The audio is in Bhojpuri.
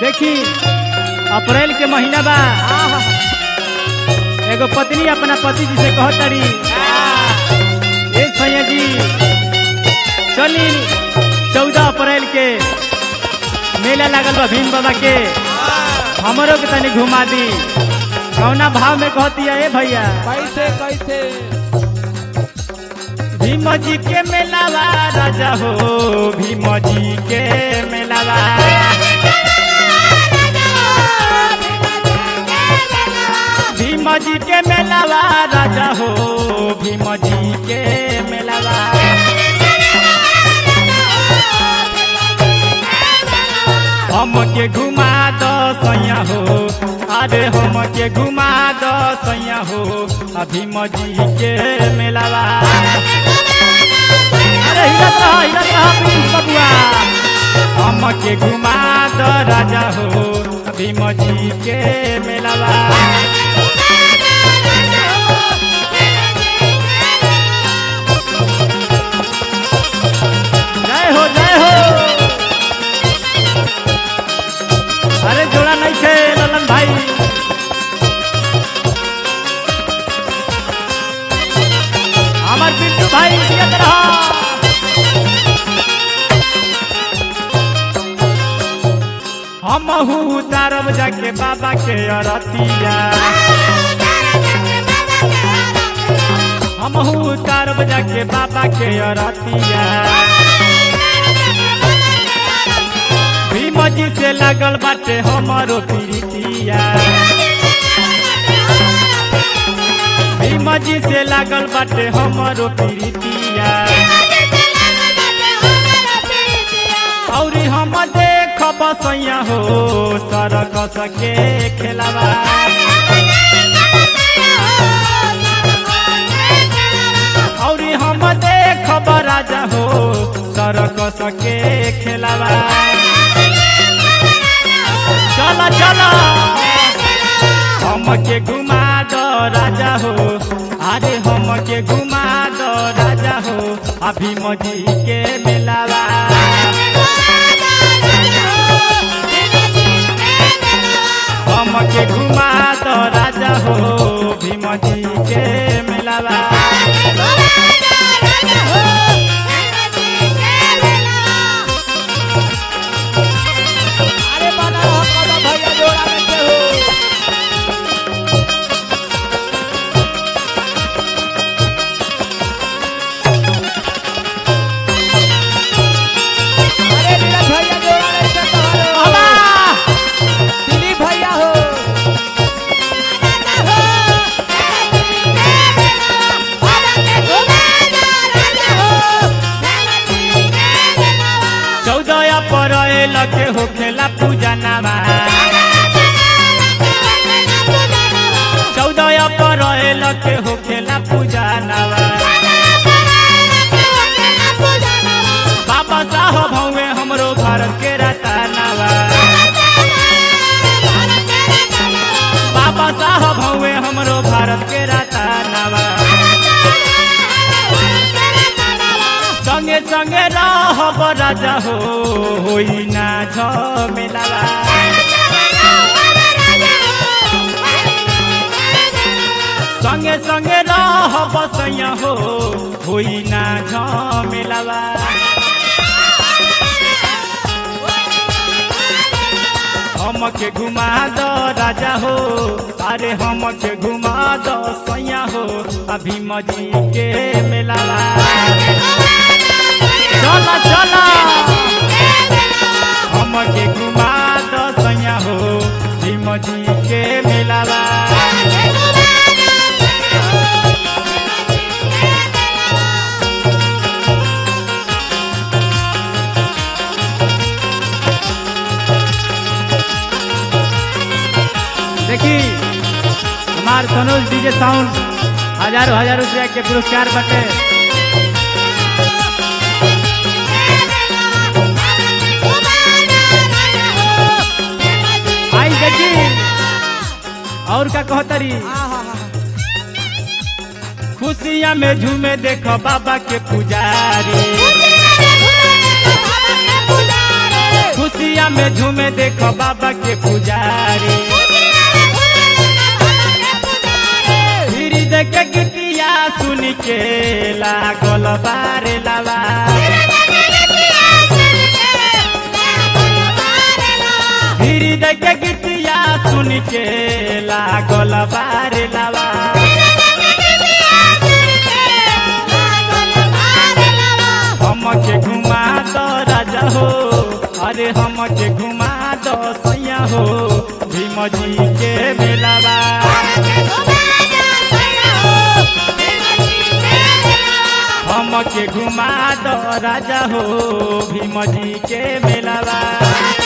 देखी अप्रैल के महीना बा एगो पत्नी अपना पति जी से कहतड़ी ए सैया जी चली चौदह अप्रैल के मेला लागल बा भीम बाबा के हमरो के तनी घुमा दी कौना भाव में कहती है ए भैया कैसे कैसे भीम जी के मेलावा राजा हो भीम जी के मेलावा भीम जी के मेलावा राजा हो भीम जी के मेलावा हम के घुमा दो सैया हो अरे हम के घुमा दो सैया हो आ भीम जी के मेलावा अरे हिरत रहा हिरत रहा प्रिंस बबुआ हम के घुमा दो राजा हो भीम जी के मेलावा जय हो जय हो अरे जोड़ा नहीं थे ललन भाई हमार पिंटू भाई जियत रहा हम उतारब जाके बाबा के अरतिया हम उतारब जाके बाबा के अरतिया भीम जी से लागल बाटे हमारो प्रीतिया भीम जी से लागल बाटे हमारो प्रीतिया और हम देख बसैया हो सरक सके खेलावा और हम देख राजा हो सरक सके खेलावा चलो चलो हम के घुमा दो राजा हो अरे हम के घुमा दो राजा हो अभी मजी के मिलावा हम के घुमा दो राजा हो भीम जी के मिलावा अरे बना रहो कदम भैया जोड़ा में के हो अरे नीरज भैया जोड़ा में के कहो बाबा दिलीप भैया हो चौदह अप्रैल के होखेला पूजा नामा चौदह अप्रैल के होखेला पूजा नामा बाबा साहब हवे हमरो भारत के रतनावा बाबा साहब हवे हमरो भारत के रतनावा संगे संगे रहब राजा हो होई ना झमेलावा संगे संगे रहब सैया हो होई ना झमेलावा हम के घुमा दो राजा हो अरे हम के घुमा दो सैया हो अभी मजी के मेलावा चला चला हम के घुमा दो सैया हो भीम जी के मेलावा देखी हमार सनोज डीजे साउंड हजारों हजार रुपया के पुरस्कार बटे आई देखी और का कहतरी खुशियाँ में झूमे देखो बाबा के पुजारी खुशिया में झूमे देखो बाबा के पुजारी फिर देख गीतिया सुन के लागल बारे लावा फिर देख गीतिया सुन के लागल बारे लावा हमके घुमा दो राजा हो अरे हमके घुमा दो सैया हो भीम जी के मेलावा हमके घुमा दो राजा हो भीम जी के मेलावा